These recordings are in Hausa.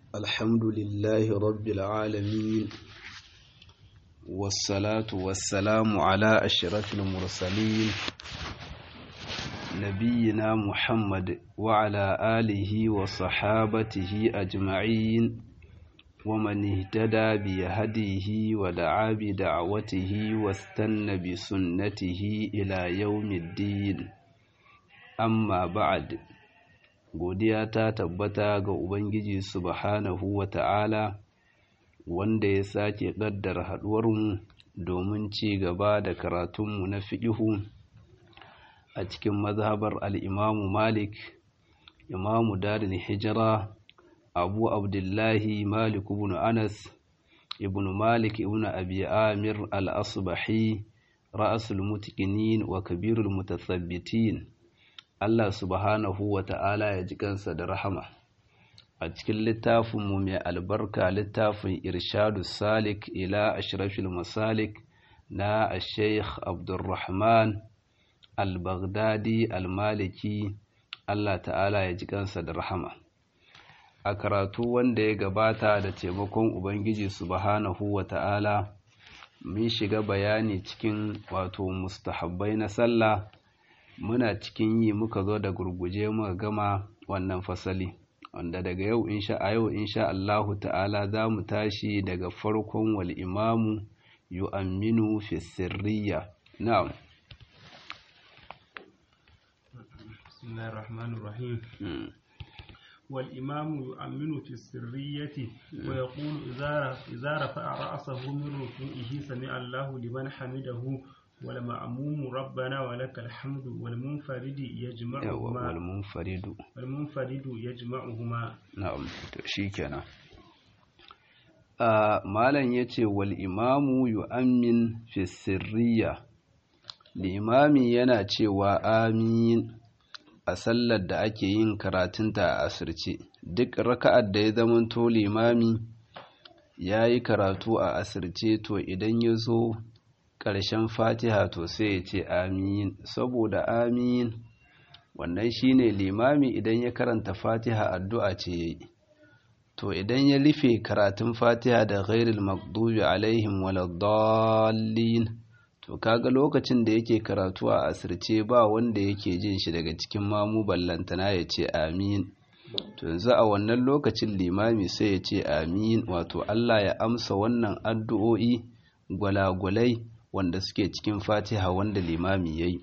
الحمد لله رب العالمين والصلاة والسلام على أشرف المرسلين نبينا محمد وعلى آله وصحابته أجمعين ومن اهتدى بهديه ودعا بدعوته واستنى بسنته إلى يوم الدين amma ba'ad godiya ta tabbata ga ubangiji subhanahu wa ta'ala wanda ya sake ƙaddara haɗuwarmu domin ci gaba da karatunmu na fiƙihu a cikin mazhabar al'imamu malik imamu dadin hijira abu abdullahi malik ibn anas ibn malik ibn abi amir al-asbahi ra'asul mutkinin wa kabirul mutasabbitin Allah subhanahu wa ta'ala ya ji kansa da rahama a cikin littafinmu mai albarka littafin irshadu salik ila ashrafil masalik na sheikh abdulrahman al-baghdadi al-maliki Allah ta'ala ya ji kansa da rahama a karatu wanda ya gabata da taimakon ubangiji subhanahu wa ta'ala mun shiga bayani cikin wato mustahabbai na sallah muna cikin yi muka zo da gurguje muka gama wannan fasali wanda daga yau insha a yau insha Allahu ta'ala za mu tashi daga farkon wal imamu yu'amminu fi sirriya na'am bismillahir rahmanir rahim والإمام يؤمن في السرية ويقول إذا إذا رفع رأسه من ركوعه سمع الله لمن حمده والمأموم ربنا ولك الحمد والمنفرد يجمعهما والمنفرد والمنفرد يجمعهما نعم شيكنا malam ya ce wal imamu yu'ammin fi sirriya limami yana cewa amin a sallar da ake yin karatunta a asirce duk raka'ar da ya zamanto limami ya yi karatu a asirce to idan ya zo ƙarshen fatiha to sai ya ce amin saboda amin wannan shine limami idan ya karanta fatiha addu'a ce yayi to idan ya rufe karatun fatiha da ghairil maghdubi alaihim waladdallin to kaga lokacin da yake karatu a asirce ba wanda yake jin shi daga cikin mamu ballantana ya ce amin to yanzu a wannan lokacin limami sai ya ce amin wato Allah ya amsa wannan addu'o'i gwalagwalai wanda suke cikin fatiha wanda limami ya yi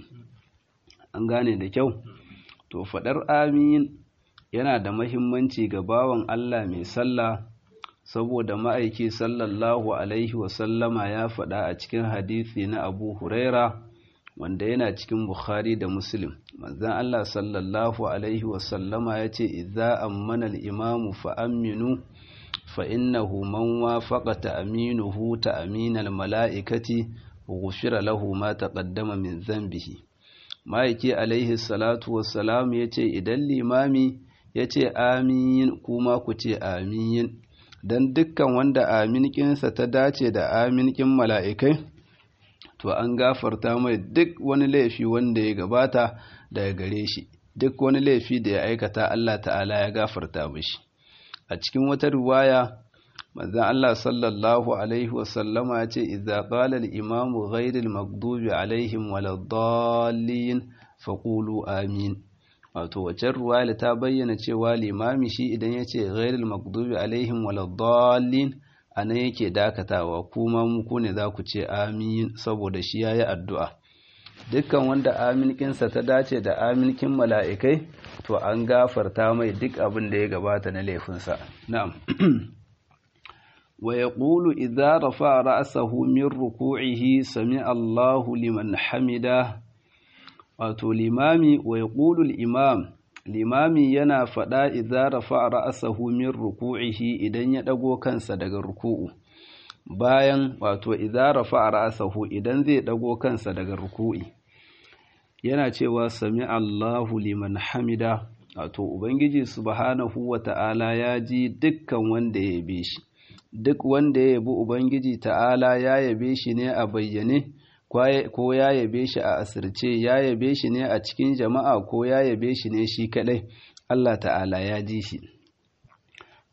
an gane da kyau to faɗar amin yana da mahimmanci ga bawan allah mai sallah saboda ma'aiki sallallahu alaihi wasallama ya faɗa a cikin hadisi na abu huraira wanda yana cikin bukhari da muslim manzan allah sallallahu alaihi wasallama ya ce idza ammana al-imamu fa aminu فإنه من وافق تأمينه تأمين الملائكة غفر له ما تقدم من ذنبه ma'aiki alaihi salatu wassalam ya ce idan limami ya ce amin kuma ku ce amin don dukkan wanda aminkinsa ta dace da aminkin mala'ikai to an gafarta mai duk wani laifi wanda ya gabata daga gare shi duk wani laifi da ya aikata Allah ta'ala ya gafarta mashi a cikin wata riwaya manzon Allah sallallahu alaihi wasallama ya ce idza qala al-imamu ghayril maghdubi alaihim waladdallin faqulu amin wato wacce riwaya ta bayyana cewa limami shi idan ya ce ghayril maghdubi alaihim waladdallin anan yake dakatawa kuma mu ku ne za ku ce amin saboda shi yayi addu'a dukkan wanda aminkinsa ta dace da aminkin mala'ikai to an gafarta mai duk abin da ya gabata na laifinsa na'am wa yaqulu idza rafa ra'sahu min ruku'ihi sami Allahu liman hamida wato limami wa yaqulu al-imam limami yana faɗa idza rafa ra'sahu min ruku'ihi idan ya dago kansa daga ruku'u bayan wato idza rafa ra'sahu idan zai dago kansa daga ruku'i yana cewa sami Allahu liman hamida wato ubangiji subhanahu wata'ala ya ji dukkan wanda ya yabe shi duk wanda ya yabi ubangiji ta'ala ya yabe shi ne a bayyane ko ya yabe shi a asirce ya yabe shi ne a cikin jama'a ko ya yabe shi ne shi kadai Allah ta'ala ya ji shi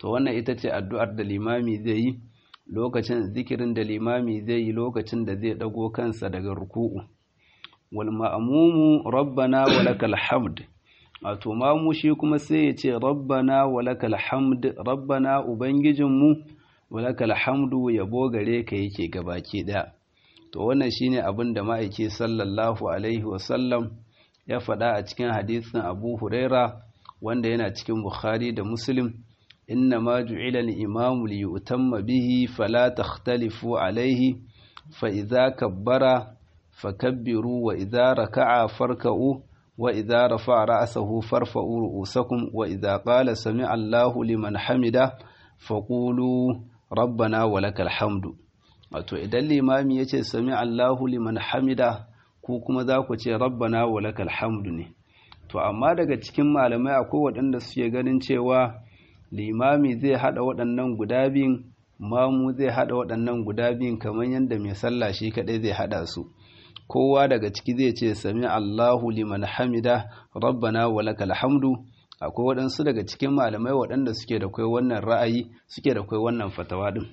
to wannan ita ce addu'ar da limami zai yi lokacin zikirin da limami zai yi lokacin da zai dago kansa daga ruku'u wal ma'mumu rabbana wa lakal hamd wato mamu shi kuma sai ya ce rabbana wa lakal hamd rabbana ubangijinmu wa lakal hamdu yabo gare ka yake gabaki daya to wannan shine abin da ma'aiki sallallahu alaihi wasallam ya faɗa a cikin hadisin Abu Huraira wanda yana cikin Bukhari da Muslim inna ma ju'ila al-imamu li yutamma bihi fala takhtalifu alaihi fa idza kabbara fakabbiru wa idza raka'a farka'u wa idza rafa'a ra'sahu farfa'u ru'usakum wa idza qala sami'a Allahu liman hamida faqulu rabbana wa lakal hamdu wato idan limami ya ce sami Allahu liman hamida ku kuma za ku ce rabbana wa lakal hamdu ne to amma daga cikin malamai akwai waɗanda suke ganin cewa limami zai haɗa waɗannan guda biyun mamu zai haɗa waɗannan guda biyun kamar yadda mai sallah shi kaɗai zai haɗa su kowa daga ciki zai ce sami Allahu liman hamida rabbana wa lakal hamdu akwai waɗansu daga cikin malamai waɗanda suke da kai wannan ra'ayi suke da kai wannan fatawa din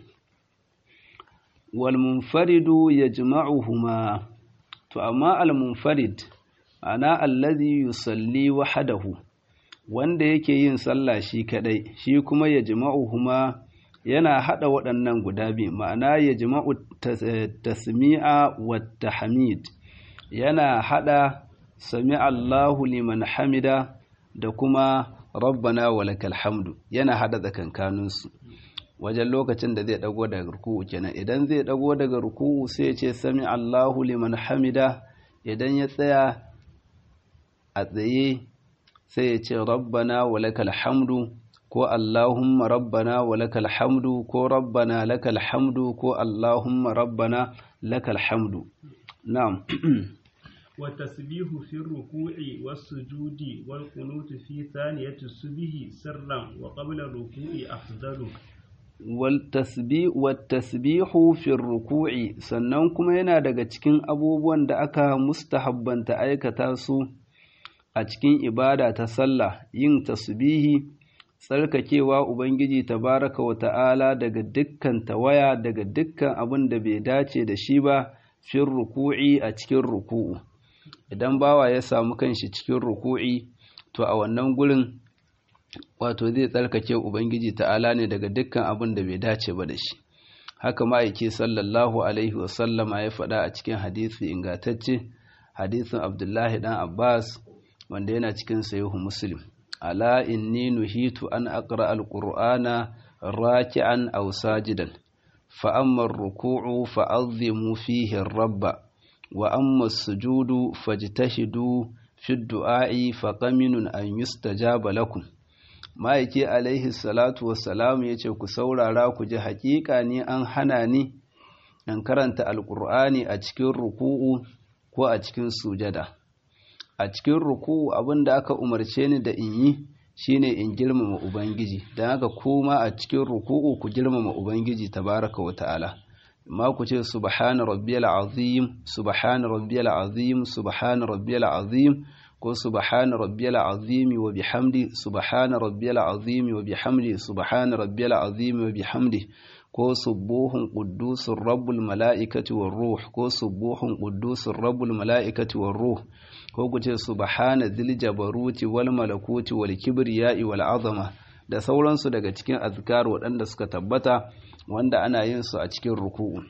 walmunfaridu ya jima'uhuma to amma almunfarid ana allazi yusalli wahadahu wanda yake yin sallah shi kadai shi kuma ya jima'uhuma yana hada waɗannan guda biyu ma'ana ya jima'u tasmi'a wa tahmid yana hada sami Allahu liman hamida da kuma rabbana walakal hamdu yana hada tsakankaninsu wajen lokacin da zai dago daga ruku'u kenan idan zai dago daga ruku'u sai ya ce sami Allahu liman hamida idan ya tsaya a tsaye sai ya ce rabbana walakal hamdu ko Allahumma rabbana walakal hamdu ko rabbana lakal hamdu ko Allahumma rabbana lakal hamdu na'am والتسبيح في الركوع والسجود والقنوت في ثانية السبه سرا وقبل الركوع أفضل wattasbihu fi ruku'i sannan kuma yana daga cikin abubuwan da aka mustahabbanta aikata su a cikin ibada ta sallah yin tasbihi tsarkakewa ubangiji tabaraka wa ta'ala daga dukkan tawaya daga dukkan abin da bai dace da shi ba fi ruku'i a cikin ruku'u idan bawa ya samu kanshi cikin ruku'i to a wannan gurin wato zai tsarkake ubangiji ta'ala ne daga dukkan abin da bai dace ba da shi haka ma'aiki sallallahu alaihi wasallama ya faɗa a cikin hadisi ingantacce hadisin abdullahi dan abbas wanda yana cikin sahihu muslim ala inni nuhitu an aqra alqur'ana raki'an aw sajidan fa amma ar-ruku'u fa'azzimu fihi ar-rabba wa amma as-sujudu fajtashidu fi ad-du'a'i faqaminun an yustajaba lakum ma'aiki alaihi salatu wassalamu ya ce ku saurara ku ji haƙiƙa ne an hana ni in karanta alƙur'ani a cikin ruku'u ko a cikin sujada a cikin ruku'u abin da aka umarce ni da in yi shine in girmama ubangiji don haka kuma a cikin ruku'u ku girmama ubangiji tabaraka wa ta'ala ma ku ce subhana rabbiyal azim subhana rabbiyal azim subhana rabbiyal azim ko subhana rabbiyal azimi wa bihamdi subhana rabbiyal azimi wa bihamdi subhana rabbiyal azimi wa bihamdi ko subuhun quddusur rabbul malaikati war ruh ko subuhun quddusur rabbul malaikati war ruh ko kuce subhana dhil jabaruti wal malakuti wal kibriyai wal azama da sauransu daga cikin azkar waɗanda suka tabbata wanda ana yin su a cikin ruku'u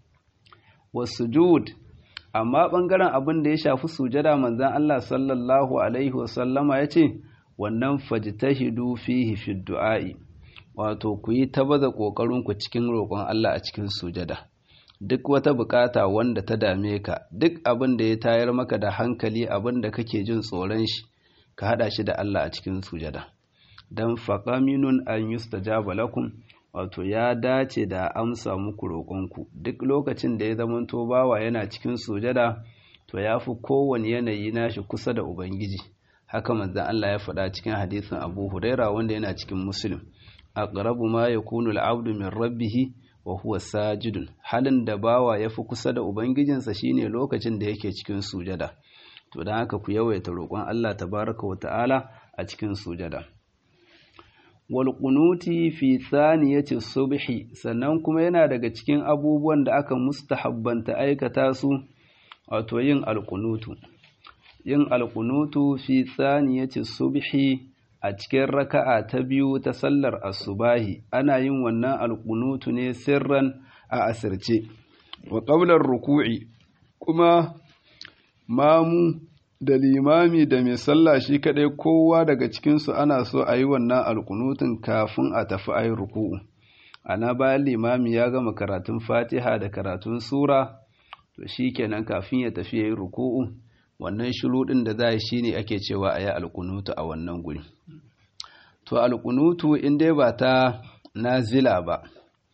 wasujud amma ɓangaren abin da ya shafi sujada manzan Allah sallallahu Alaihi wasallama ya ce wannan fajtahidu fihi fi du'a'i wato ku yi ta baza ƙoƙarinku cikin roƙon Allah a cikin sujada duk wata bukata wanda ta dame ka duk abin da ya tayar maka da hankali abin da kake jin tsoron shi ka haɗa shi da Allah a cikin sujada dan faqaminun an yustajaba lakum wato ya dace da amsa muku roƙonku duk lokacin da ya zamanto bawa yana cikin sujada to ya fi kowane yanayi nashi kusa da ubangiji haka manzan Allah ya faɗa cikin hadisin Abu Huraira wanda yana cikin Muslim aqrabu ma yakunu al-'abdu min rabbih wa huwa sajidun halin da bawa ya fi kusa da ubangijinsa shine lokacin da yake cikin sujada to dan haka ku yawaita roƙon Allah tabaraka wa ta'ala a cikin sujada wal qunuti fi thaniyati subhi sannan kuma yana daga cikin abubuwan da aka mustahabbanta aikata su wato yin alqunutu yin alqunutu fi thaniyati subhi a cikin raka'a ta biyu ta sallar asubahi ana yin wannan alqunutu ne sirran a asirce wa qabla ruku'i kuma mamu da limami da mai sallah shi kadai kowa daga cikinsu ana so a yi wannan alkunutun kafin a tafi a yi ruku'u ana bayan limami ya gama karatun fatiha da karatun sura to shi kenan kafin ya tafi ya yi ruku'u wannan shuruɗin da za a yi shi ne ake cewa a yi alkunutu a wannan guri to alkunutu in dai ba ta nazila ba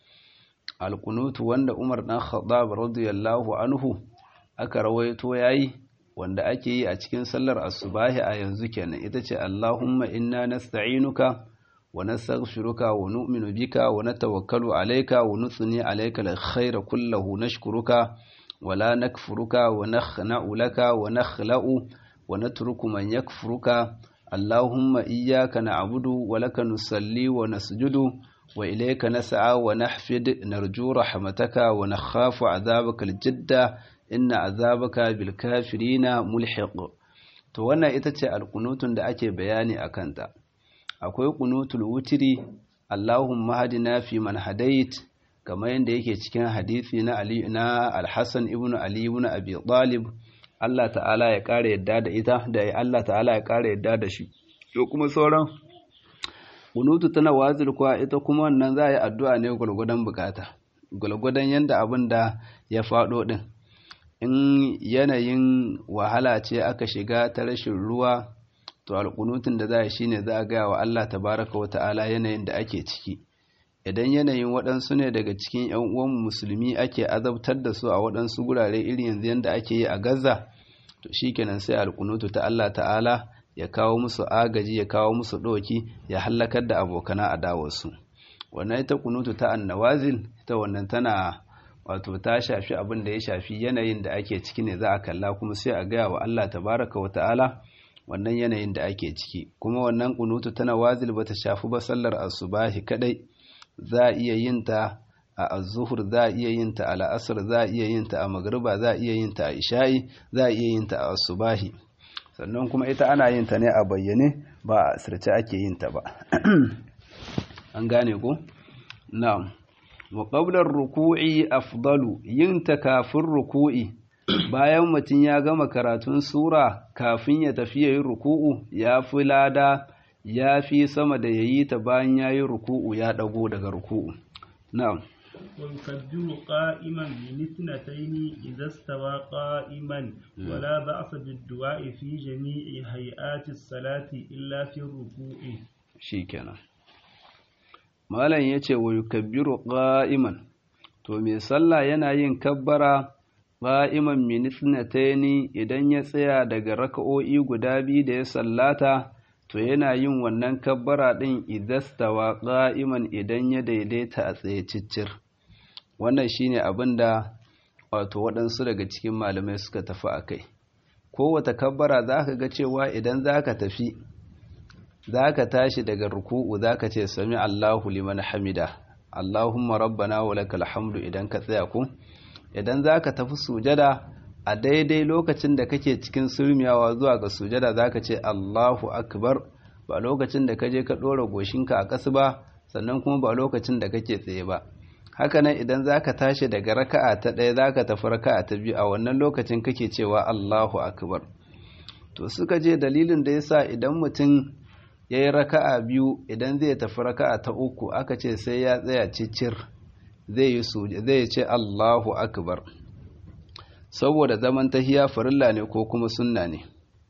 alkunutu wanda umar ɗan khattab radiyallahu anhu aka rawaito yayi wanda ake yi a cikin sallar asubahi a yanzu kenan ita ce Allahumma inna nasta'inuka wa nastaghfiruka wa nu'minu bika wa natawakkalu alayka wa nuthni alayka alkhayra kullahu nashkuruka wa la nakfuruka wa nakhna'u laka wa nakhla'u wa natruku man yakfuruka Allahumma iyyaka na'budu wa laka nusalli wa nasjudu wa ilayka nas'a wa nahfid narju rahmataka wa nakhafu 'adhabaka aljidda inna azabaka bil kafirina mulhiq to wannan ita ce alqunutun da ake bayani akan ta akwai qunutul wutri Allahumma hadina fi man hadait kamar yadda yake cikin hadisi na Ali na Al-Hasan ibn Ali ibn Abi Talib Allah ta'ala ya kare yadda da ita da Allah ta'ala ya kare yadda da shi to kuma sauran qunutu tana wazir kuwa ita kuma wannan za a yi addu'a ne gulgudan bukata gulgudan yanda abin da ya faɗo din in yanayin wahala ce aka shiga ta rashin ruwa to alƙunutun da za a shi ne za a gaya wa Allah tabaraka wa ta'ala yanayin da ake ciki idan yanayin waɗansu ne daga cikin ‘yan uwan musulmi ake azabtar da su a waɗansu gurare irin yanzu yadda ake yi a gaza to shi kenan sai alƙunutu ta Allah ta'ala ya kawo musu agaji ya kawo musu ɗoki ya hallakar da abokana adawarsu wannan ita kunutu ta annawazil ita wannan tana wato ta shafi abin da ya shafi yanayin da ake ciki ne za a kalla kuma sai a gaya wa Allah tabaraka wa ta'ala wannan yanayin da ake ciki kuma wannan kunutu tana wazil bata shafi ba sallar asubahi kadai za a iya yin ta a azuhur za a iya yin ta a la'asar za a iya yin ta a magriba za a iya yin ta a isha'i za a iya yin ta a asubahi sannan kuma ita ana yin ta ne a bayyane ba a asirce ake yin ta ba an gane ko na'am wa qabla ruku'i afdalu yin ta kafin ruku'i bayan mutum ya gama karatun sura kafin ya tafi yayin ruku'u ya fi lada ya fi sama da yayi ta bayan yayi ruku'u ya dago daga ruku'u na'am ويكبر قائما بمثنتين إذا استوى قائما ولا بأس بالدعاء في جميع هيئات الصلاة إلا في الركوع شيكنا malam ya ce wa yukabbiru qa'iman to mai sallah yana yin kabbara qa'iman min ithnataini idan ya tsaya daga raka'o'i guda biyu da ya sallata to yana yin wannan kabbara din idastawa qa'iman idan ya daidaita a tsaye ciccir wannan shine abin da wato waɗansu daga cikin malamai suka tafi a kai kowata kabbara za ka ga cewa idan za ka tafi za ka tashi daga ruku'u za ka ce sami allahu liman hamida allahumma rabbana wa lakal hamdu idan ka tsaya ku idan za ka tafi sujada a daidai lokacin da kake cikin surmiyawa zuwa ga sujada za ka ce allahu akbar ba lokacin da ka je ka ɗora goshinka a ƙasa ba sannan kuma ba lokacin da kake tsaye ba hakanan idan za ka tashi daga raka'a ta ɗaya za ka tafi raka'a ta biyu a wannan lokacin kake cewa Allahu akbar to suka je dalilin da yasa idan mutum ya yi raka'a biyu idan zai tafi raka'a ta uku aka ce sai ya tsaya cicir zai yi zai ce Allahu akbar saboda zaman tahiya farilla ne ko kuma sunna ne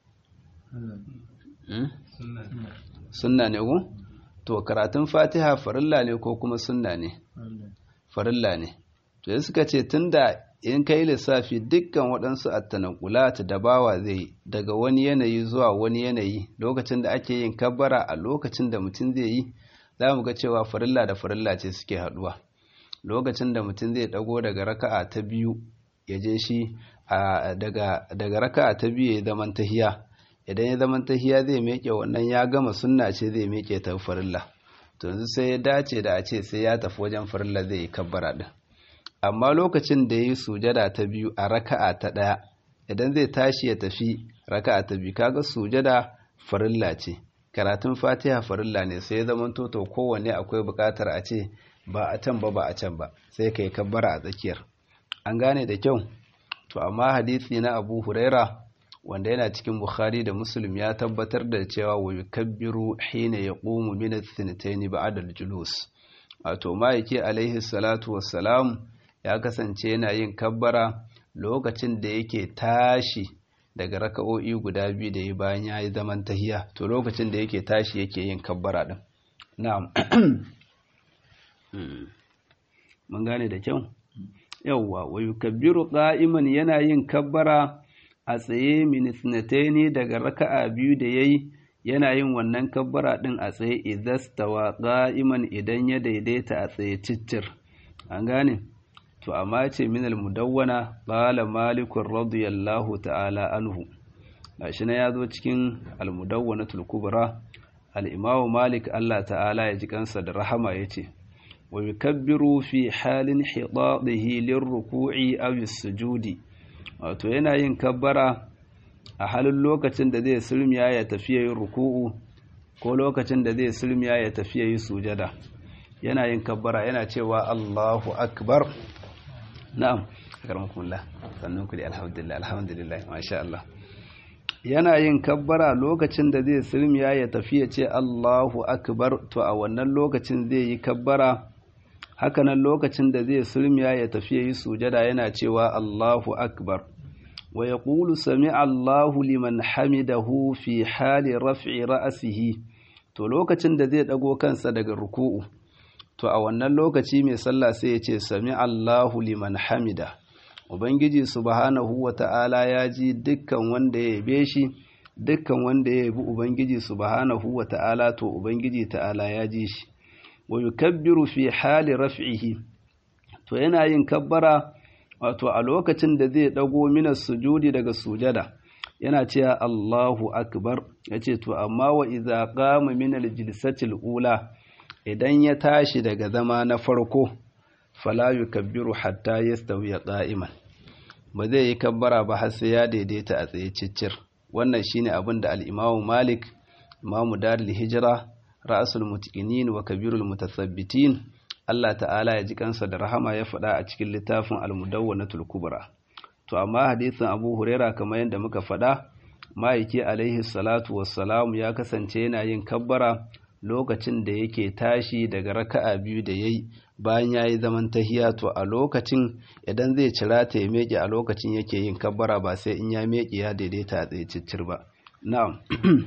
sunna ne ko to karatun fatiha farilla ne ko kuma sunna ne farilla ne to ya suka ce tunda in kai lissafi dukkan waɗansu attanakulat da bawa zai daga wani yanayi zuwa wani yanayi lokacin da ake yin kabbara a lokacin da mutum zai yi za mu ga cewa farilla da farilla ce suke haɗuwa lokacin da mutum zai ɗago daga raka'a ta biyu ya je shi daga raka'a ta biyu ya zaman tahiya idan ya zaman tahiya zai meke wannan ya gama sunna ce zai meke ta farilla to yanzu sai ya dace da a ce sai ya tafi wajen farilla zai yi kabbara din amma lokacin da ya yi sujada ta biyu a raka'a ta ɗaya idan zai tashi ya tafi raka'a ta biyu kaga sujada farilla ce karatun fatiha farilla ne sai ya zama toto kowanne akwai buƙatar a ce ba a can ba ba a can ba sai ka yi kabbara a tsakiyar an gane da kyau to amma hadisi na abu huraira wanda yana cikin bukhari da muslim ya tabbatar da cewa wa yukabbiru hina yaqumu min ath-thnatayn ba'da al-julus wato ma'aiki alaihi salatu wassalam ya kasance yana yin kabbara lokacin da yake tashi daga raka'o'i guda biyu da yi bayan ya yi zaman tahiya to lokacin da yake tashi yake yin kabbara din na'am mun gane da kyau yawwa wa yukabbiru qa'iman yana yin kabbara a tsaye min ne daga raka'a biyu da yayi yana yin wannan kabbara din a tsaye idastawa qa'iman idan ya daidaita a tsaye ciccir an gane to amma ce min al-mudawwana qala malik radiyallahu ta'ala anhu gashi na yazo cikin al-mudawwanatul kubra al-imamu malik Allah ta'ala ya ji kansa da rahama yace wa yukabbiru fi halin hidadihi lirruku'i aw as-sujudi wato yana yin kabbara a halin lokacin da zai sulmiya ya tafi yin ruku'u ko lokacin da zai sulmiya ya tafi yin sujada yana yin kabbara yana cewa Allahu akbar na'am akarmakumullah sannan ku da alhamdulillah alhamdulillah masha Allah yana yin kabbara lokacin da zai sulmiya ya tafi ya ce Allahu akbar to a wannan lokacin zai yi kabbara hakanan lokacin da zai sulmiya ya tafi ya yi sujada yana cewa Allahu akbar wa yaqulu sami'a Allahu liman hamidahu fi hali raf'i ra'sihi to lokacin da zai dago kansa daga ruku'u to a wannan lokaci mai sallah sai ya ce sami Allahu liman hamida ubangiji subhanahu wata'ala ya ji dukkan wanda ya yabe shi dukkan wanda ya yabi ubangiji subhanahu wata'ala to ubangiji ta'ala ya ji shi wa yukabbiru fi hali raf'ihi to yana yin kabbara wato a lokacin da zai dago mina sujudi daga sujada yana cewa Allahu akbar yace to amma wa idza qama min al-jilsati ula idan ya tashi daga zama na farko fala yukabbiru hatta yastawi qa'iman ba zai yi kabbara ba har sai ya daidaita a tsaye ciccir wannan shine abin da al-Imam Malik Imam Darul Hijra Ra'sul Mutqinin wa Kabirul Mutasabbitin Allah ta'ala ya ji kansa da rahama ya faɗa a cikin littafin Al-Mudawwanatul Kubra to amma hadisin Abu Huraira kamar yadda muka faɗa ma'aiki alaihi salatu wassalamu ya kasance yana yin kabbara lokacin da yake tashi daga raka'a biyu da yayi bayan yayi zaman tahiya to a lokacin idan zai cira ta ya meke a lokacin yake yin kabbara ba sai in ya meke ya daidaita a tsaye ciccir ba na'am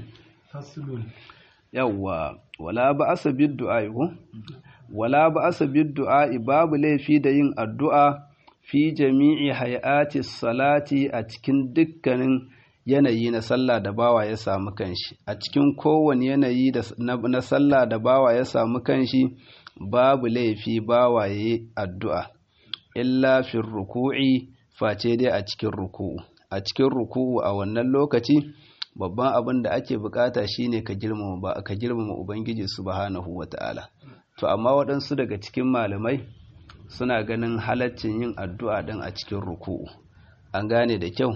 faslun yawwa wala ba'asa bid du'a ko wala ba'asa bid du'a babu laifi da yin addu'a fi jami'i hayati salati a cikin dukkanin yanayi na sallah da bawa ya samu kanshi a cikin kowane yanayi na sallah da bawa ya samu kanshi babu laifi bawa ya yi addu'a illa fin ruku'i face dai a cikin ruku'u a cikin ruku'u a wannan lokaci babban abin da ake bukata shine ka girmama ba ka girmama ubangiji subhanahu wata'ala to amma waɗansu daga cikin malamai suna ganin halaccin yin addu'a ɗin a cikin ruku'u an gane da kyau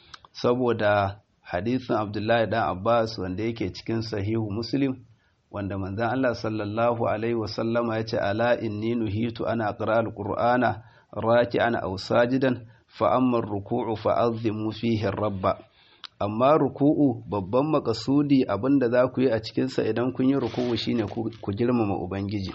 saboda hadisin abdullahi dan abbas wanda yake cikin sahihu muslim wanda manzan allah sallallahu alaihi wasallama ya ce ala inni nuhitu ana aqra alqur'ana raki ana aw sajidan fa amma ruku'u fa azimu fihi rabba amma ruku'u babban makasudi abinda za ku yi a cikinsa idan kun yi ruku'u shine ku girmama ubangiji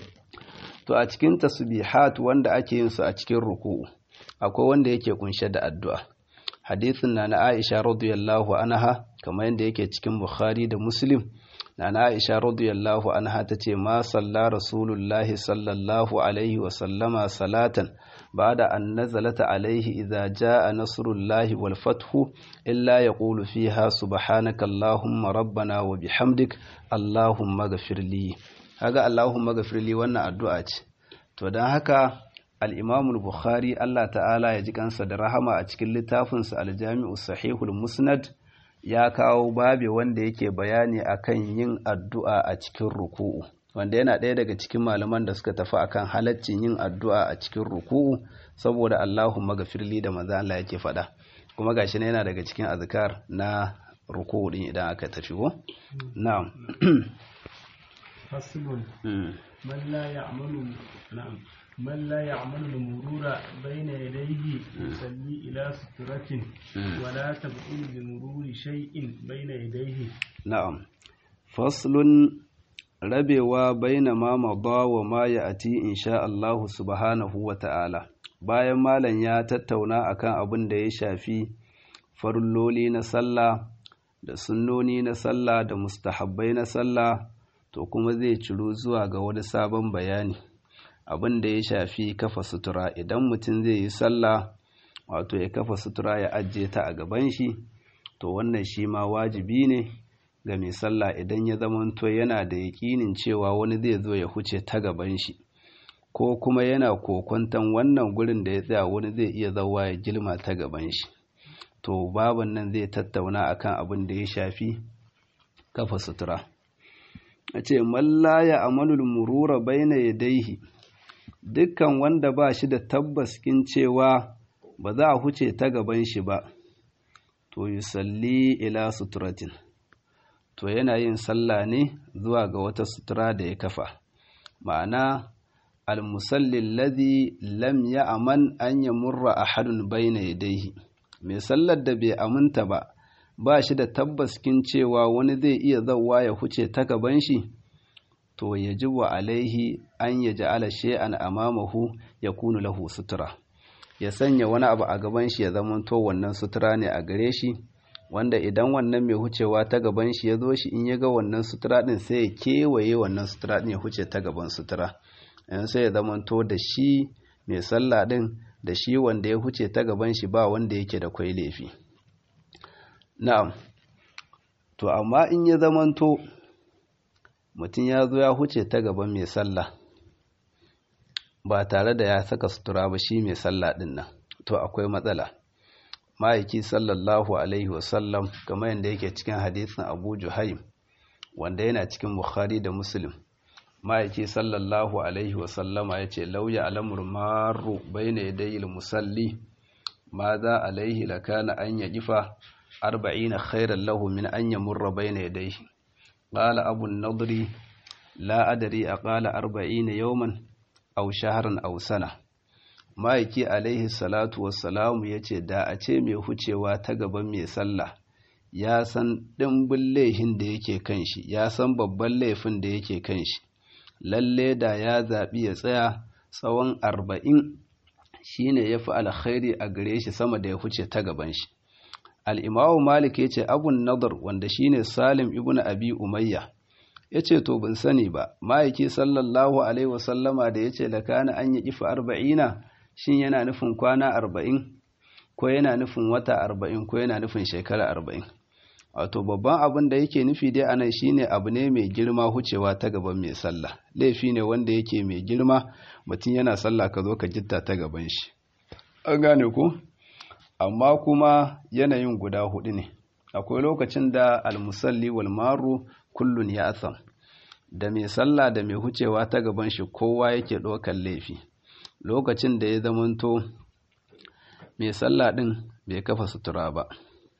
to a cikin tasbihat wanda ake yin su a cikin ruku'u akwai wanda yake kunshe da addu'a hadisin na na Aisha radiyallahu anha kamar yadda yake cikin Bukhari da Muslim na na Aisha radiyallahu anha tace ma salla rasulullahi sallallahu alaihi wa sallama salatan ba'da an nazalat alaihi idza jaa nasrullahi wal fathu illa yaqulu fiha subhanaka allahumma rabbana wa bihamdik allahumma ghfirli kaga allahumma ghfirli wannan addu'a ce to dan haka al'imamul Bukhari Allah ta'ala ya ji kansa da rahama a cikin littafinsa aljami'u sahihul musnad ya kawo babe wanda yake bayani akan yin addu'a a cikin ruku'u wanda yana ɗaya daga cikin malaman da suka tafi akan halaccin yin addu'a a cikin ruku'u saboda Allahumma gafirli da maza Allah yake faɗa kuma gashi ne yana daga cikin azkar na ruku'u din idan aka tafi ko na'am faslun man la ya'malu na'am من لا يعمل المرور بين يديه يصلي إلى سترة ولا تبطل بمرور شيء بين يديه نعم فصل rabewa baina ma mada wa ma ya'ti insha Allah subhanahu wa ta'ala bayan malam ya tattauna akan abin da ya shafi farilloli na sallah da sunnoni na sallah da mustahabbai na sallah to kuma zai ciro zuwa ga wani sabon bayani abin da ya shafi kafa sutura idan mutum zai yi sallah wato ya kafa sutura ya ajiye ta a gaban shi to wannan shi ma wajibi ne ga mai sallah idan ya zamanto yana da yaƙinin cewa wani zai zo ya huce ta gaban shi ko kuma yana kokwantan wannan gurin da ya tsaya wani zai iya zauwa ya gilma ta gaban shi to baban nan zai tattauna akan abin da ya shafi kafa sutura a ce mallaya amalul murura baina yadaihi dukkan wanda ba shi da tabbas kin cewa ba za a huce ta gaban shi ba to yusalli ila suturatin to yana yin sallah ne zuwa ga wata sutura da ya kafa ma'ana almusallin ladhi lam ya'man an yamurra ahadun bayna yadayhi mai sallar da bai aminta ba ba shi da tabbas kin cewa wani zai iya zawwa ya huce ta gaban shi to yajibu alaihi an yaj'ala shay'an amamahu yakunu lahu sutura ya sanya wani abu a gaban shi ya zamanto wannan sutura ne a gare shi wanda idan wannan mai hucewa ta gaban shi ya zo shi in ya ga wannan sutura din sai ya kewaye wannan sutura din ya huce ta gaban sutura in sai ya zamanto da shi mai sallah din da shi wanda ya huce ta gaban shi ba wanda yake da kwai laifi na'am to amma in ya zamanto mutum ya zo ya huce ta gaban mai sallah ba tare da ya saka sutura ba shi mai sallah din nan to akwai matsala ma'aiki sallallahu alaihi wasallam kamar yadda yake cikin hadisin abu juhaim wanda yana cikin bukhari da muslim ma'aiki sallallahu alaihi wasallama ya ce lauya alamur maru bai na yadayi musalli ma za alaihi lakana an ya gifa arba'ina khairan lahu min an ya murra bai na yadayi ƙala abun nadri la adari a ƙala arba'ina yauman au shaharan au sana ma'aiki alaihi salatu wassalamu ya ce da a ce mai hucewa ta gaban mai sallah ya san ɗimbin laifin da yake kan shi ya san babban laifin da yake kan shi lalle da ya zaɓi ya tsaya tsawon arba'in shi ne ya fi alkhairi a gare shi sama da ya huce ta gaban shi al'imawu malik ya ce abun nadar wanda shi ne salim ibn abi umayya ya ce to bin sani ba ma'aiki sallallahu alaihi wasallama da ya ce lakana an yi kifa arba'ina shin yana nufin kwana arba'in ko yana nufin wata arba'in ko yana nufin shekara arba'in wato babban abin da yake nufi dai anan shine abu ne mai girma hucewa ta gaban mai sallah laifi ne wanda yake mai girma mutum yana sallah ka zo ka gitta ta gaban shi an gane ku amma kuma yanayin guda hudu ne akwai lokacin da almusalli wal maru kullun ya asam da mai sallah da mai hucewa ta gaban shi kowa yake ɗaukar laifi lokacin da ya zamanto mai sallah ɗin bai kafa sutura ba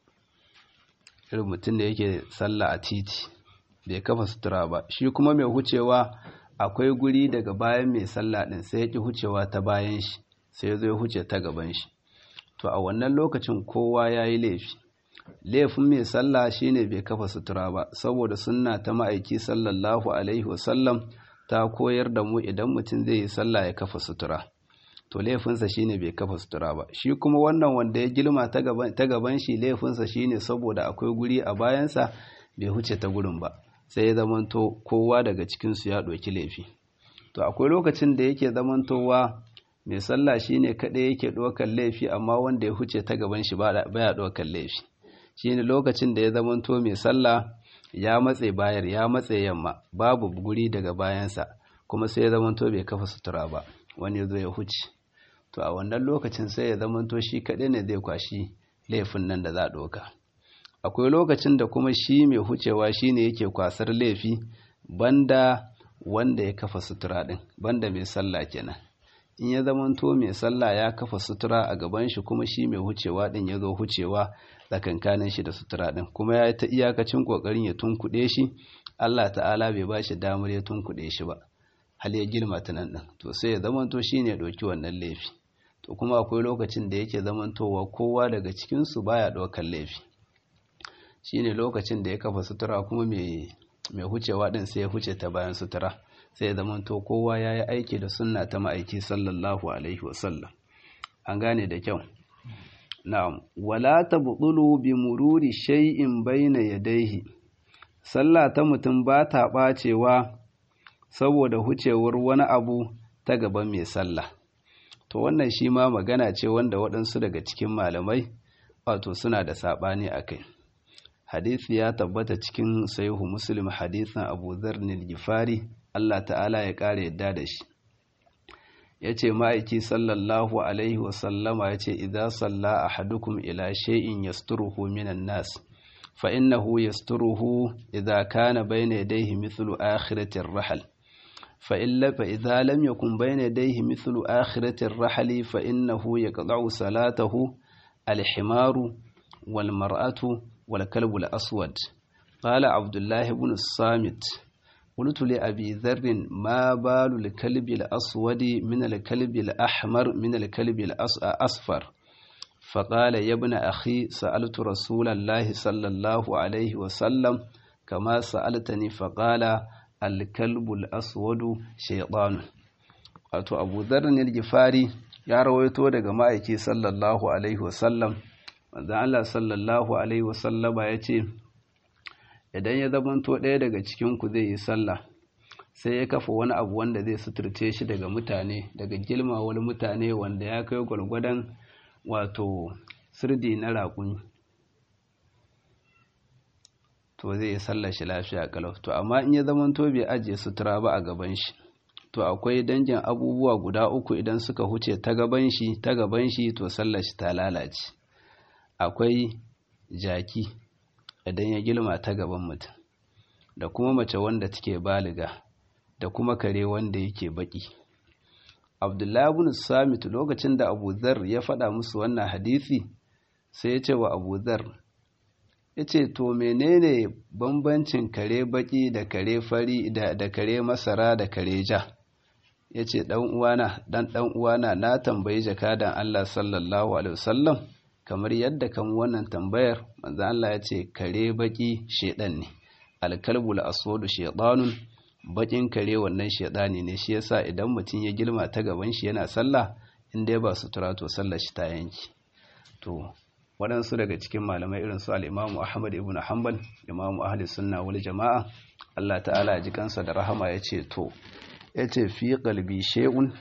irin mutum da yake sallah a titi bai kafa sutura ba shi kuma mai hucewa akwai guri daga bayan mai sallah ɗin sai ya ƙi hucewa ta bayan shi sai ya zo ya huce ta gaban shi to a wannan lokacin kowa ya yi laifi laifin mai sallah shine bai kafa sutura ba saboda sunna ta ma'aiki sallallahu alaihi wasallam ta koyar da mu idan mutum zai yi sallah ya kafa sutura to laifinsa shine bai kafa sutura ba shi kuma wannan wanda ya girma ta gaban shi laifinsa shine saboda akwai guri a bayansa bai huce ta gurin ba sai ya zamanto kowa daga cikinsu ya ɗauki laifi to akwai lokacin da yake zamantowa mai sallah shine kaɗai yake ɗaukar laifi amma wanda ya huce ta gaban shi baya ɗaukar laifi shine lokacin da ya zamanto mai sallah ya matse bayar ya matse yamma babu guri daga bayansa kuma sai ya zamanto bai kafa sutura ba wani ya zo ya huce to a wannan lokacin sai ya zamanto shi kaɗai ne zai kwashi laifin nan da za a ɗauka akwai lokacin da kuma shi mai hucewa shi ne yake kwasar laifi banda wanda ya kafa sutura din banda mai sallah kenan in ya zamanto mai sallah ya kafa sutura a gaban shi kuma shi mai hucewa din ya zo hucewa tsakankanin shi da sutura din kuma ya yi ta iyakacin kokarin ya tunkuɗe shi Allah ta'ala bai ba shi damar ya tunkuɗe shi ba hal ya girma ta nan din to sai ya zamanto shi ne ɗauki wannan laifi to kuma akwai lokacin da yake zamantowa kowa daga cikinsu baya ɗaukar laifi shine lokacin da ya kafa sutura kuma mai hucewa din sai ya huce ta bayan sutura sai ya zamanto kowa ya yi aiki da sunna ta ma'aiki sallallahu alaihi wasallam an gane da kyau na'am wala tabdulu bi mururi shay'in baina yadayhi sallah ta mutum ba ta bacewa saboda hucewar wani abu ta gaban mai sallah to wannan shi ma magana ce wanda waɗansu daga cikin malamai wato suna da saɓani a kai hadisi ya tabbata cikin sahihu muslim hadisin abu zarnil gifari Allah ta'ala ya ƙara yadda da shi ya ce ma'aiki sallallahu alaihi wasallama ya ce idan salla a hadukum ila shay'in yasturuhu minan nas fa innahu yasturuhu idza kana bayna yadayhi mithlu akhiratir rahal fa illa fa idza lam yakun bayna yadayhi mithlu akhiratir rahali fa innahu yaqta'u salatahu al-himaru wal mar'atu wal kalbu al-aswad qala abdullah ibn as-samit قلت لأبي ذر ما بال الكلب الأسود من الكلب الأحمر من الكلب الأصفر فقال يا ابن أخي سألت رسول الله صلى الله عليه وسلم كما سألتني فقال الكلب الأسود شيطان wato abu zarrin gifari ya rawaito daga ma'aiki sallallahu alaihi wasallam wanda Allah sallallahu alaihi wasallama ya ce idan ya zamanto ɗaya daga cikinku zai yi sallah sai ya kafa wani abu wanda zai suturce shi daga mutane daga girmawar mutane wanda ya kai gwargwadon wato sirdi na raƙumi to zai yi sallah shi lafiya kalau to amma in ya zamanto bai ajiye sutura ba a gaban shi to akwai dangin abubuwa guda uku idan suka huce ta gaban shi ta gaban shi to sallar shi ta lalace akwai jaki idan ya girma ta gaban mutum da kuma mace wanda take baliga da kuma kare wanda yake baki abdullahi ibn samit lokacin da abu zar ya faɗa musu wannan hadisi sai ya ce wa abu zar ya ce to menene bambancin kare baki da kare fari da, da kare masara da kare ja ya ce ɗan uwana ɗan ɗan uwana na tambayi jakadan allah sallallahu alaihi wasallam kamar yadda kan wannan tambayar manzo Allah ya ce kare baki shedan ne alkalbul aswadu shaytanun bakin kare wannan shedani ne shi yasa idan mutum ya girma ta gaban shi yana sallah in dai ba sutura to sallar shi ta yanki to waɗansu daga cikin malamai irin su al-Imam Ahmad ibn Hanbal Imam Ahli Sunna wal Jama'a Allah ta'ala ya ji kansa da rahama ya ce to yace fi qalbi shay'un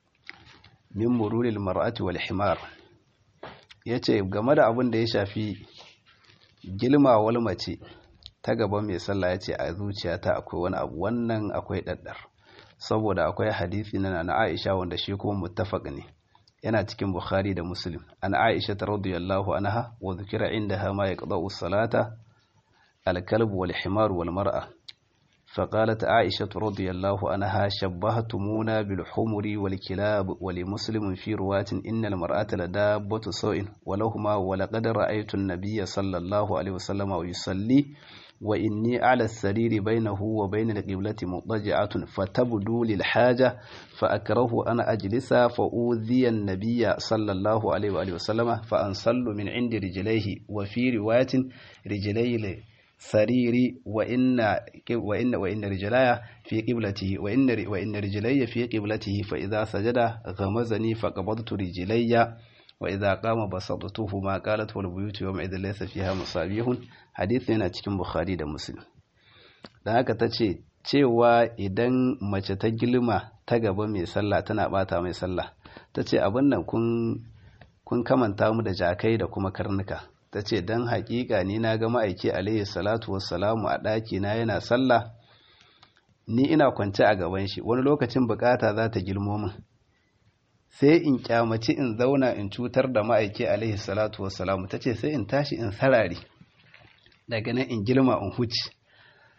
min mururil mar'ati wal himar ya ce game da abin da ya shafi gilmawar mace ta gaban mai sallah ya ce a zuciyata akwai wani abu wannan akwai ɗaɗɗar saboda akwai hadisi na na aisha wanda shi kuma muttafaq ne yana cikin bukhari da muslim an aisha ta radiyallahu anha wa dhukira indaha ma yaqda'u salata al-kalb wal himar wal mar'a فقالت عائشة رضي الله عنها شبهتمونا بالحمر والكلاب ولمسلم في رواة إن المرأة لدابة سوء ولهما ولقد رأيت النبي صلى الله عليه وسلم يصلي وإني على السرير بينه وبين القبلة مضجعة فتبدو للحاجة فأكره أنا أجلس فأوذي النبي صلى الله عليه وآله وسلم فأنصل من عند رجليه وفي رواية رجلي sariri wa inna wa inna wa inna rijlaya fi qiblatihi wa inna wa inna rijlayya fi qiblatihi fa idza sajada ghamazani fa qabadtu rijlayya wa idza qama basattuhu ma qalat wal buyutu yawma idza laysa fiha musabihun hadith yana cikin bukhari da muslim dan haka tace cewa idan mace ta gilma ta gaba mai sallah tana bata mai sallah tace abin nan kun kun kamanta mu da jakai da kuma karnuka ta ce don haƙiƙa ni na ga ma'aiki alayhi salatu wassalamu a ɗaki na yana sallah ni ina kwance a gaban shi wani lokacin bukata za ta girmo min sai in kyamaci in zauna in cutar da ma'aiki alayhi salatu wassalamu ta ce sai in tashi in sarari daga nan in girma in huci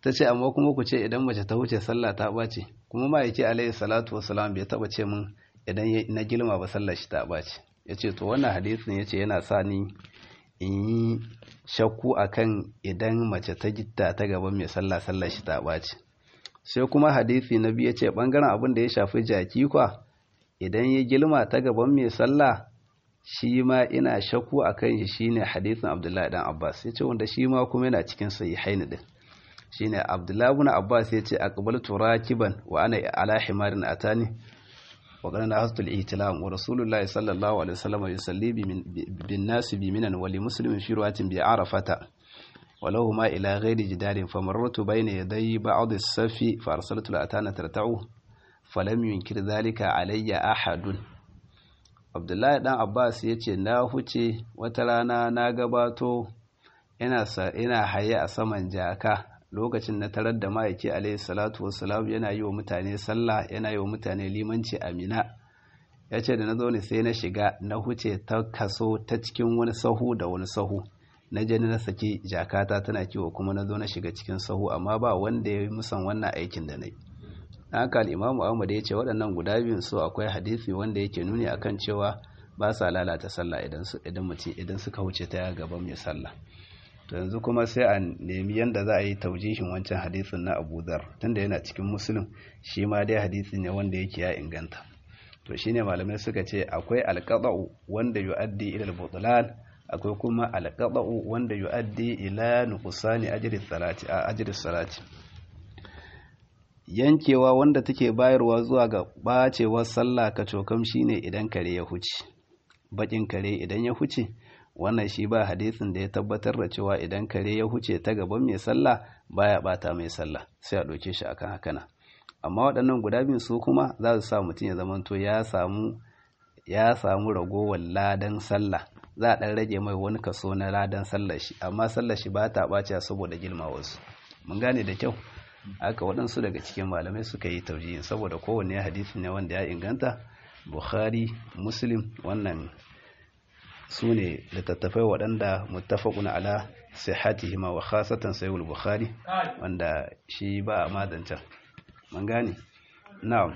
ta ce amma kuma ku ce idan mace ta wuce sallah ta ɓace kuma ma'aiki alaihi salatu wasalam bai taɓa ce min idan na gilma ba sallar shi ta ɓace ya ce to wannan hadisin ya ce yana sa ni in yi shakku akan idan mace ta gitta ta gaban mai sallah sallar shi ta ɓace sai kuma hadisi na biyu ya ce ɓangaren abin da ya shafi jaki kwa idan ya gilma ta gaban mai sallah shi ma ina shakku a kan shi shine hadisin abdullahi dan abbas ya ce wanda shi ma kuma yana cikin sahihain din shine abdullahi ibn abbas ya ce aqbaltu rakiban wa ana ala himarin atani wa qala hastu al-ihtilam wa rasulullah sallallahu alaihi wasallam yusalli bin nas bi minan wa li muslimin fi ruwatin bi arafata ولو ما إلى غير جدار فمررت بين يدي بعض الصف فأرسلت الأتانة ترتعه فلم ينكر ذلك علي أحد abdullahi dan abbas ya ce na huce wata rana na gabato ina haye a saman jaka lokacin na tarar da ma'aiki alaihi salatu wassalam yana yi wa mutane sallah yana yi wa mutane limanci amina ya ce da na zo ne sai na shiga na huce ta kaso ta cikin wani sahu da wani sahu na je na saki jakata tana kiwo kuma na zo na shiga cikin sahu amma ba wanda ya yi musan wannan aikin da na yi haka al'imamu ahmad ya ce waɗannan guda biyun su akwai hadisi wanda yake nuni akan cewa ba sa lalata sallah idan su idan mutum idan suka wuce ta gaban mai sallah to yanzu kuma sai a nemi yanda za a yi taujihin wancan hadisin na Abu Dhar tunda yana cikin Muslim shi ma dai hadisi ne wanda yake ya inganta to shine malamai suka ce akwai alqada'u wanda yu'addi ila al-butlan akwai kuma alqada'u wanda yu'addi ila nuqsani ajri salati a ajri salati yankewa wanda take bayarwa zuwa ga bacewar sallah ka cokam shine idan kare ya huce bakin kare idan ya huce wannan shi ba hadisin da ya tabbatar da cewa idan kare ya huce ta gaban mai sallah baya bata mai sallah sai a ɗauke shi akan hakana amma waɗannan guda biyun su kuma za su sa mutum ya zamanto ya samu ya samu ragowar ladan sallah za a ɗan rage mai wani kaso na ladan sallar shi amma sallar shi ba ta ɓace saboda girma wasu mun gane da kyau haka waɗansu daga cikin malamai suka yi taujihin saboda kowanne hadisi ne wanda ya inganta bukhari muslim wannan su ne littattafai waɗanda muttafaqun ala sihhatihima wa khasatan sahih bukhari wanda shi ba a madancan mun gane na'am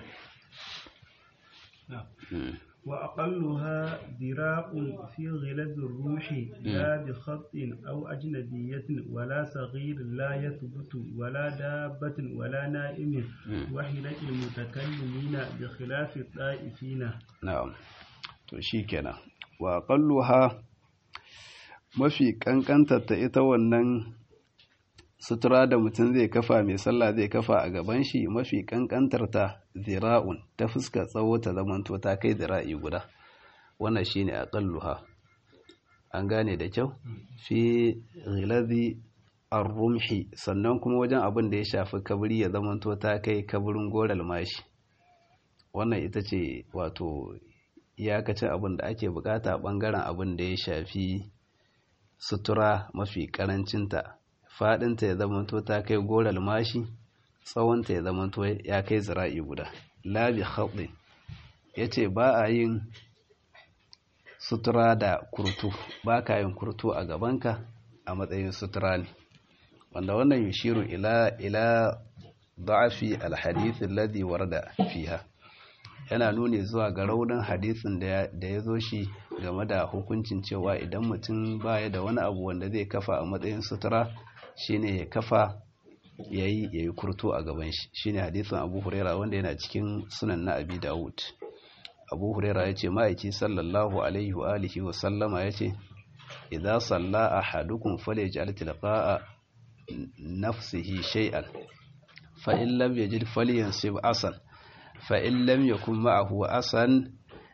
وأقلها ذراع في غلظ الروح لا بخط أو أجنبية ولا صغير لا يثبت ولا دابة ولا نائم وحلة المتكلمين بخلاف الطائفين نعم تشيكنا وأقلها mafi kankantar ta ita wannan sutura da mutum zai kafa mai sallah zai kafa a gaban shi mafi kankantar ta zira'un ta fuska tsawo ta zamanto ta kai zira'i guda wannan shine aqalluha an gane da kyau fi ghilazi ar-rumhi sannan kuma wajen abin da ya shafi kabri ya zamanto ta kai kabrin goral mashi wannan ita ce wato iyakacin abin da ake bukata bangaren abin da ya shafi sutura mafi karancinta faɗinta ya zamanto ta kai goral mashi tsawonta ya zamanto ya kai zira'i guda labi haɗe ya ce ba a yin sutura da kurtu ba ka yin kurtu a gabanka a matsayin sutura ne wanda wannan yushiru ila ila da'afi alhadith alladhi warada fiha yana nuni zuwa ga raunin hadisin da ya zo shi game da hukuncin cewa idan mutum baya da wani abu wanda zai kafa a matsayin sutura shine ya kafa yayi yayi kurtu a gaban shi shine hadisin Abu Huraira wanda yana cikin sunan na Abi Dawud Abu Huraira yace ma'aiki sallallahu alaihi wa alihi wa sallama yace idza salla ahadukum falyaj'al tilqa'a nafsihi shay'an fa in lam yajid falyansib asan fa in lam yakun ma'ahu asan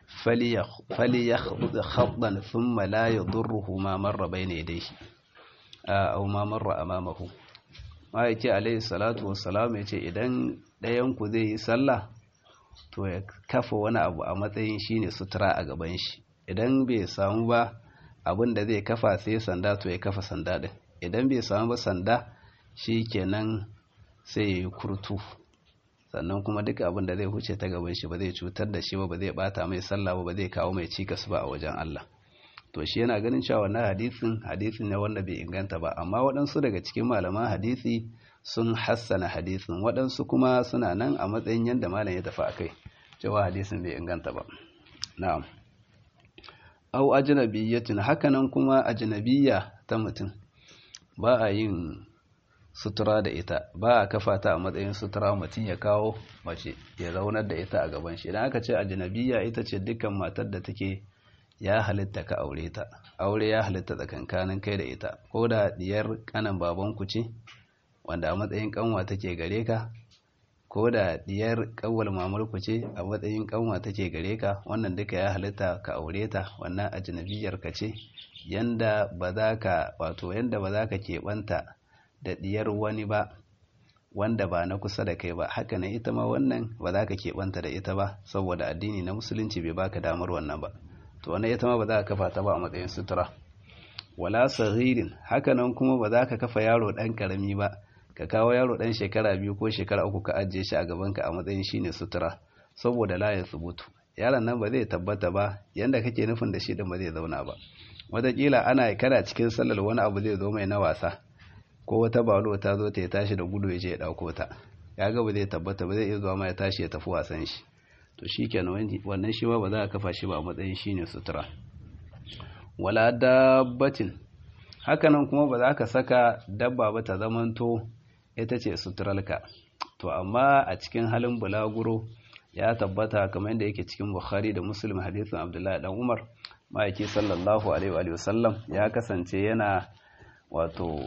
فليخض خضا ثم لا يضره ما مر بين يديه أو ما مر أمامه ما yake alaihi salatu wassalam yace idan ɗayan ku zai yi sallah to ya kafa wani abu a matsayin shine sutura a gaban shi idan bai samu ba abin da zai kafa sai sanda to ya kafa sanda din idan bai samu ba sanda shikenan sai ya yi kurtu sannan kuma duk abin da zai huce ta gaban shi ba zai cutar da shi ba ba zai bata mai sallah ba ba zai kawo mai cikas ba a wajen Allah to shi yana ganin cewa wannan hadisin hadisin ne wanda bai inganta ba amma waɗansu daga cikin malaman hadisi sun hassana hadisin waɗansu kuma suna nan a matsayin yadda malam ya tafi akai cewa hadisin bai inganta ba na'am au ajnabiyyatin hakanan kuma ajnabiyya ta mutum ba a yin sutura da ita ba a kafa ta a matsayin sutura mutum ya kawo mace ya zaunar da ita a gaban shi idan aka ce ajnabiyya ita ce dukkan matar da take ya halitta ka aure ta aure ya halitta tsakankanin kai da ita ko da diyar kanan babanku ce wanda a matsayin kanwa take gare ka ko da diyar kawwal mamurku ce a matsayin kanwa take gare ka wannan duka ya halitta ka aure ta wannan ajnabiyar ka ce yanda ba za ka wato yanda ba za ka keɓanta da diyar wani ba wanda ba na kusa da kai ba haka ne ita ma wannan ba za ka keɓanta da ita ba saboda addini na musulunci bai baka damar wannan ba to wannan ita ma ba za ka kafa ta ba a matsayin sutura wala saghirin haka nan kuma ba za ka kafa yaro ɗan ƙarami ba ka kawo yaro ɗan shekara biyu ko shekara uku ka ajiye shi a gabanka a matsayin shine sutura saboda la ya subutu yaron nan ba zai tabbata ba yanda kake nufin da shi din ba zai zauna ba wataƙila ana kana cikin sallar wani abu zai zo mai na wasa ko wata balo ta zo ta ya tashi da gudu ya je ya ɗauko ta ya ga ba zai tabbata ba zai iya zuwa ma ya tashi ya tafi wasan shi to shi kenan wannan shi ba za a kafa shi ba a matsayin shine sutura wala dabbatin hakanan kuma ba za ka saka dabba ba ta zamanto ita ce suturalka to amma a cikin halin bulaguro ya tabbata kamar yadda yake cikin bukhari da muslim hadisin abdullahi dan umar ma'aiki sallallahu alaihi wa sallam ya kasance yana wato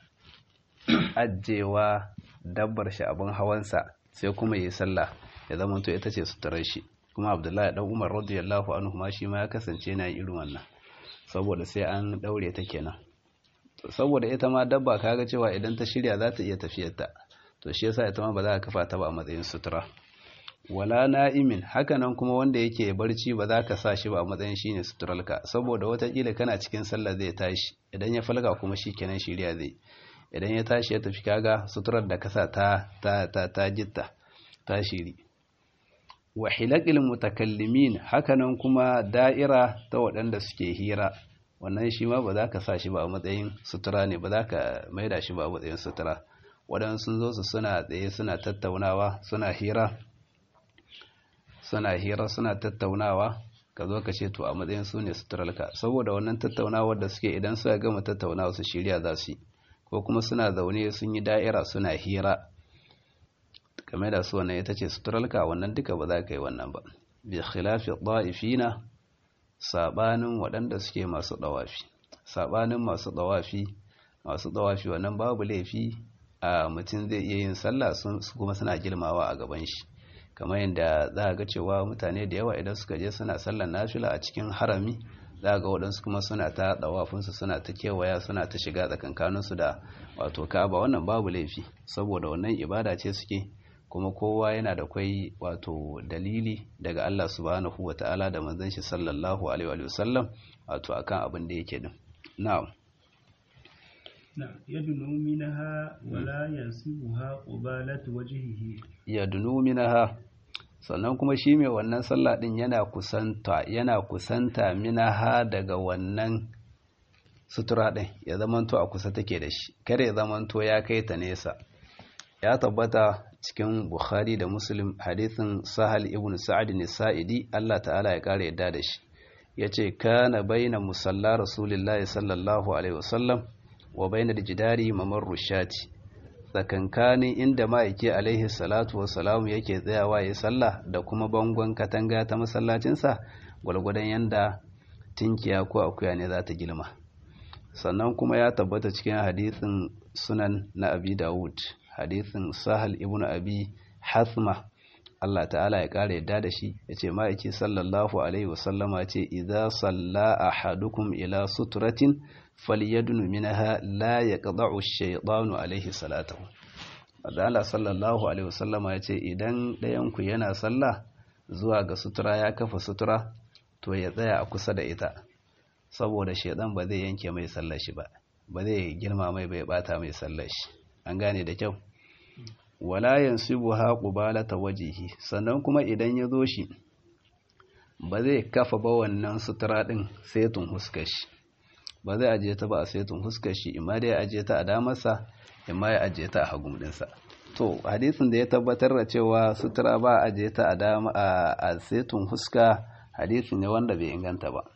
ajewa dabbar shi abin hawansa sai kuma yi sallah ya zama to ita ce suturar shi kuma abdullahi dan umar radiyallahu anhu ma shi ma ya kasance yana irin wannan saboda sai an daure ta kenan saboda ita ma dabba kaga cewa idan ta shirya za ta iya tafiyarta to shi yasa ita ma ba za ka kafa ta ba a matsayin sutura wala na'imin hakanan kuma wanda yake barci ba za ka sa shi ba a matsayin shine suturalka saboda watakila kana cikin sallah zai tashi idan ya falka kuma shi kenan shirya zai idan ya tashi ya tafi kaga suturar da kasa ta ta ta ta jitta ta shiri wa hilaqil mutakallimin hakanan kuma da'ira ta waɗanda suke hira wannan shi ma ba za ka sa shi ba a matsayin sutura ne ba za ka maida shi ba a matsayin sutura waɗansu sun zo su suna tsaye suna tattaunawa suna hira suna hira suna tattaunawa ka zo ka ce to a matsayin su ne suturarka saboda wannan tattaunawar da suke idan suka gama tattaunawa su shirya za su yi ko kuma suna zaune sun yi da'ira suna hira game da su wannan ita ce suturarka wannan duka ba za ka yi wannan ba bi khilafi da'ifina sabanin waɗanda suke masu ɗawafi sabanin masu ɗawafi masu ɗawafi wannan babu laifi a mutum zai iya yin sallah su kuma suna girmawa a gaban shi kamar yadda za a ga cewa mutane da yawa idan suka je suna sallar nafila a cikin harami za a ga waɗansu kuma suna ta ɗawafinsu suna ta kewaya suna ta shiga tsakankaninsu da wato ka'aba wannan babu laifi saboda wannan ibada ce suke kuma kowa yana da kwai wato dalili daga Allah subhanahu wa ta'ala da manzon shi sallallahu alaihi wa sallam wato akan abin da yake din na'am نعم يدنو منها ولا ينسبها قبالة وجهه yadunu minaha sannan kuma shi mai wannan sallah din yana kusanta yana kusanta minaha daga wannan sutura din ya zamanto a kusa take da shi kare ya zamanto ya kai ta nesa ya tabbata cikin bukhari da muslim hadithin sahal ibn sa'ad ne sa'idi Allah ta'ala ya kare yadda da shi yace kana baina musalla rasulillahi sallallahu alaihi wasallam wa bainal jidari mamarru shati tsakankanin inda ma'aiki alaihi salatu wassalamu yake tsayawa ya sallah da kuma bangon katanga ta masallacinsa gwalgwadon yanda tinkiya ko akuya ne za ta girma sannan kuma ya tabbata cikin hadithin sunan na abi dawud hadithin sahal ibn abi hasma Allah ta'ala ya ƙara yadda da shi ya ce ma'aiki sallallahu alaihi wasallama ce idza salla ahadukum ila suturatin falyadnu minha la yaqda'u ash-shaytanu alaihi salatahu Allah sallallahu alaihi wasallama ya ce idan ɗayan ku yana sallah zuwa ga sutura ya kafa sutura to ya tsaya a kusa da ita saboda shaidan ba zai yanke mai sallar shi ba ba zai girma mai bai bata mai sallar shi an gane da kyau wala yansibuha qubalata wajhihi sannan kuma idan ya zo shi ba zai kafa ba wannan sutura din sai tun huskar shi ba zai ajiye ta ba a saitun huskar shi imma dai ya ajiye ta a damarsa imma ya ajiye ta a hagun dinsa to hadisin da ya tabbatar da cewa sutura ba a ajiye ta a dama a saitun huska hadisi ne wanda bai inganta ba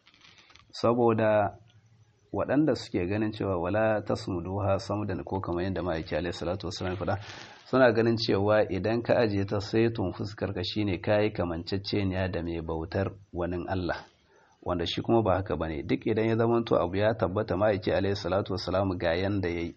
saboda waɗanda suke ganin cewa wala tasmuduha samdan ko kamar yadda ma'aiki alaihi salatu wasallam faɗa suna ganin cewa idan ka ajiye ta saitun fuskar ka shine kayi kamanceceniya da mai bautar wani Allah wanda shi kuma ba haka bane duk idan ya zamanto abu ya tabbata ma'aiki alaihi salatu wasallam ga yanda yayi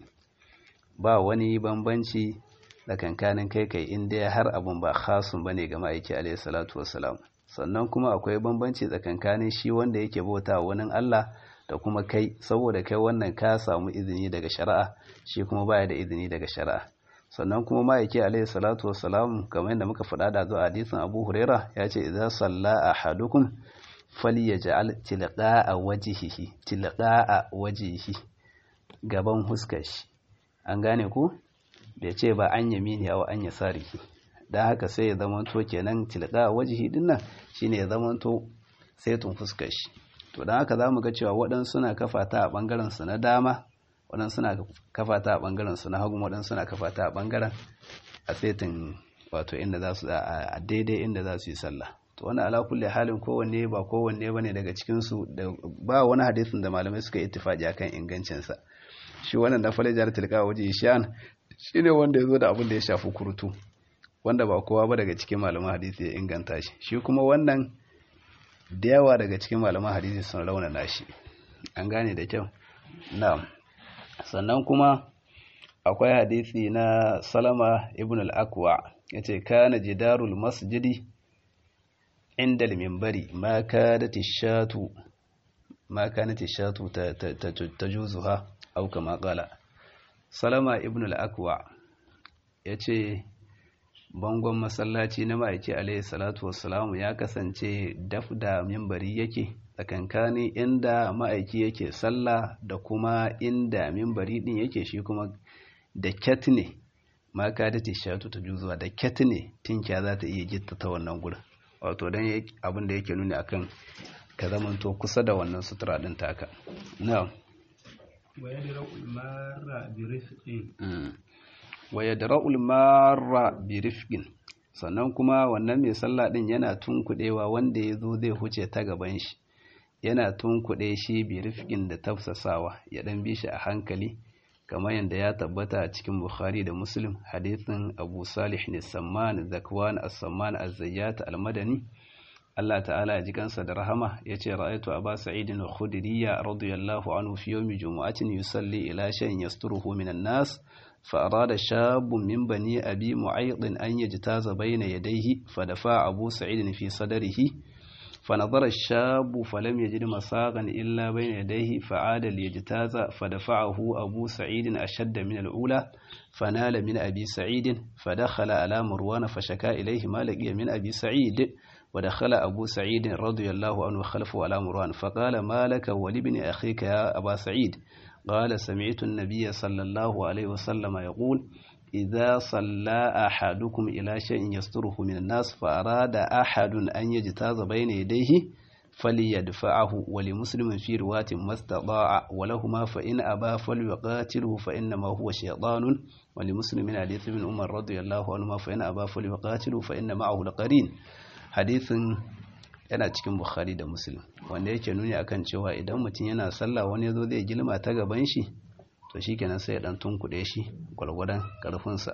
ba wani bambanci da kankanin kai kai inda har abun ba khasun bane ga ma'aiki alaihi salatu wasallam sannan kuma akwai bambanci tsakankanin shi wanda yake bauta wani Allah da kuma kai saboda kai wannan ka samu izini daga shari'a shi kuma baya da izini daga shari'a sannan kuma ma'aiki alaihi salatu wassalam kamar yadda muka faɗa da zuwa hadisin Abu Huraira ya ce idza salla ahadukum falyaj'al tilqa'a wajhihi tilqa'a wajhihi gaban huskar shi an gane ko bai ce ba an yamini aw an yasarihi dan haka sai ya zamanto kenan tilqa'a wajhihi dinnan shine ya zamanto saitun fuskar shi to don haka za mu ga cewa waɗansu suna kafa ta a ɓangarensu na dama waɗansu suna kafa ta a ɓangarensu na hagu waɗansu suna kafa ta a ɓangaren a setin wato inda za su a daidai inda za su yi sallah to wani ala kulle halin kowanne ba kowanne ba ne daga cikinsu da ba wani hadisin da malamai suka yi ittifaƙi akan ingancinsa shi wannan na falajar tilka waje shan shi ne wanda ya zo da abin da ya shafi kurutu wanda ba kowa ba daga cikin malaman hadisi ya inganta shi shi kuma wannan da yawa daga cikin malaman hadisi sun raunana shi an gane da kyau na'am sannan kuma akwai hadisi na salama ibn al-akwa yace kana jidarul masjidi inda al-minbari ma kadat ash-shatu ma kanat ash-shatu tajuzuha aw kama qala salama ibn al-akwa yace bangon masallaci na ma'aiki alaihi salatu wassalamu ya kasance daf da mimbari yake tsakankanin inda ma'aiki yake sallah da kuma inda mimbari din yake shi kuma da ket ne ma ka da tishatu ta juzuwa da ket ne tinkiya za ta iya gitta ta wannan gurin wato don abin da yake nuni akan ka zamanto kusa da wannan sutura din taka na'am wa yadra'ul marra bi rifqin wa yadra'ul marra bi rifqin sannan kuma wannan mai sallah din yana tunkudewa wanda yazo zai huce ta gaban shi yana tunkude shi bi rifqin da tafsasawa ya dan bi shi a hankali kamar yadda ya tabbata a cikin Bukhari da Muslim hadithin Abu Salih ne Samman Zakwan As-Samman Az-Zayyat Al-Madani Allah ta'ala ya ji kansa da rahama yace ra'aytu Aba Sa'id al-Khudri radiyallahu anhu fi yawmi jumu'atin yusalli ila shay'in yasturuhu minan nas فأراد شاب من بني أبي معيط أن يجتاز بين يديه فدفع أبو سعيد في صدره فنظر الشاب فلم يجد مساغا إلا بين يديه فعاد ليجتاز فدفعه أبو سعيد أشد من الأولى فنال من أبي سعيد فدخل على مروان فشكا إليه ما لقي من أبي سعيد ودخل أبو سعيد رضي الله عنه خلفه على مروان فقال ما لك ولابن أخيك يا أبا سعيد قال سمعت النبي صلى الله عليه وسلم يقول إذا صلى أحدكم إلى شيء يستره من الناس فأراد أحد أن يجتاز بين يديه فليدفعه ولمسلم في رواة ما استطاع ولهما فإن أبى فليقاتله فإنما هو شيطان ولمسلم حديث ابن عمر رضي الله عنهما فإن أبى فليقاتله فإن معه لقرين حديث yana cikin Bukhari da Muslim wanda yake nuni akan cewa idan mutum yana sallah wani yazo zai gilma ta gaban shi to shikenan sai ya dan tunkuɗe shi gwargwadon karfinsa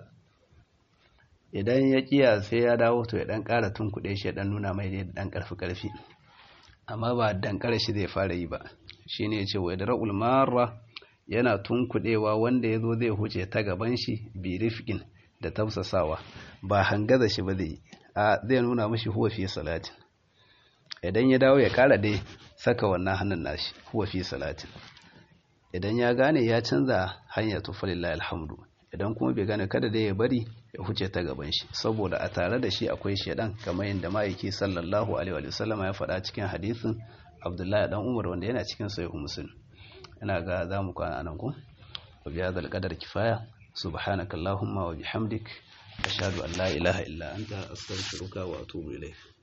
idan ya kiya sai ya dawo to ya dan ƙara tunkuɗe shi ya dan nuna mai da dan karfi karfi amma ba dan shi zai fara yi ba shine yace wa yadra'ul marra yana tunkuɗewa wanda yazo zai huce ta gaban shi bi rifqin da tafsasawa ba hangaza shi ba zai a zai nuna mashi huwa fi salatin idan ya dawo ya kara dai saka wannan hannun nashi huwa fi salatin idan ya gane ya canza hanya to falillahi alhamdu idan kuma bai gane kada dai ya bari ya huce ta gaban shi saboda a tare da shi akwai shedan kamar yadda ma'aiki sallallahu alaihi wa sallama ya faɗa cikin hadisin abdullahi dan umar wanda yana cikin sahih muslim ina ga za mu kwana nan ku wa bi hadal qadar kifaya subhanakallahumma wa bihamdik ashhadu an la ilaha illa anta astaghfiruka wa atubu ilayk